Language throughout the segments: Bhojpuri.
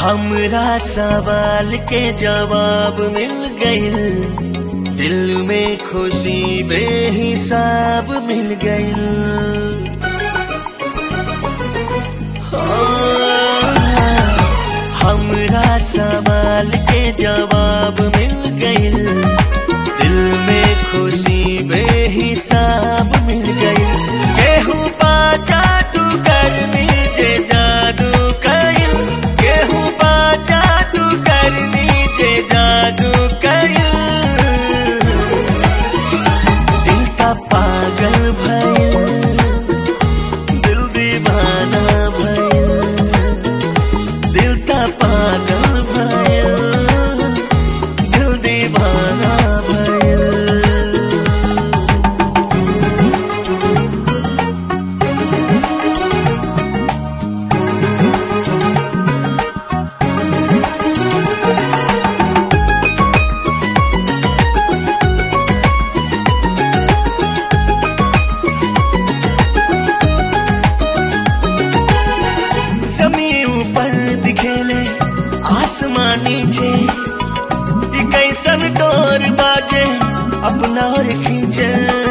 हमरा सवाल के जवाब मिल गइल दिल में खुशी बेहिसाब मिल गइल हाँ, हमरा सवाल के जवाब मिल गइल दिल में खुशी बेहिसाब मिल गइल केहू पा जादू करनी जे जादू कइल केहू पा जादू करनी जे जादू कइल दिल का पागल भइल दिल दीवाना भइल दिल का पागल भइल दिल दीवाना भइल जमी ऊपर दिखेले आसमान नीचे ई कैसन डोर बाजे अपना और खींचे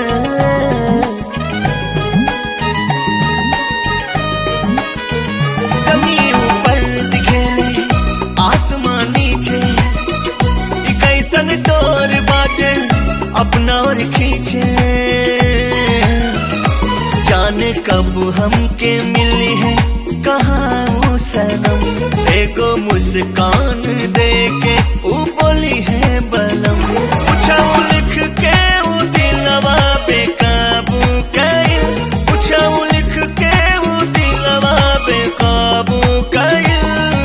जमी ऊपर दिखेले आसमान नीचे ई कैसन डोर बाजे अपना और खींचे जाने कब हमके मिली है कहाँ वो सनम एगो मुस्कान दे के ऊ बोली है बलम पूछा वो लिख के वो दिलवा बेकाबू कइल पूछा वो लिख के वो दिलवा बेकाबू कइल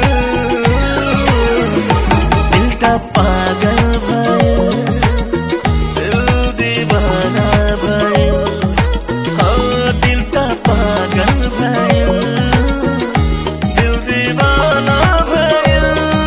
दिल का पागल भइल दिल दीवाना भइल हाँ दिल का पागल भइल दिल दीवाना भइल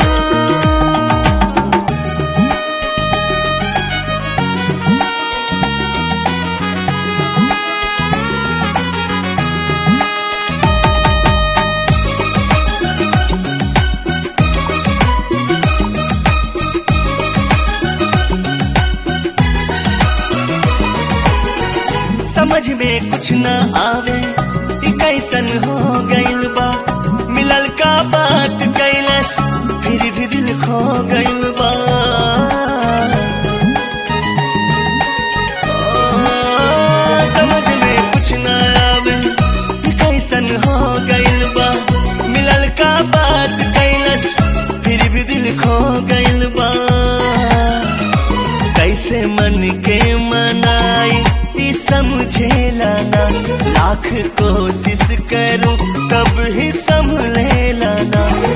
समझ में कुछ न आवे ई कैसन हो गइल बा मिलल का बात कैलस फिर भी दिल खो गइल बा आ, समझ में कुछ न आवे ई कैसन हो गइल बा मिलल का बात कैलस फिर भी दिल खो गइल बा कैसे मन के मनाई ई समझेला ना लाख कोशिश करूं तब ही संभलेला ना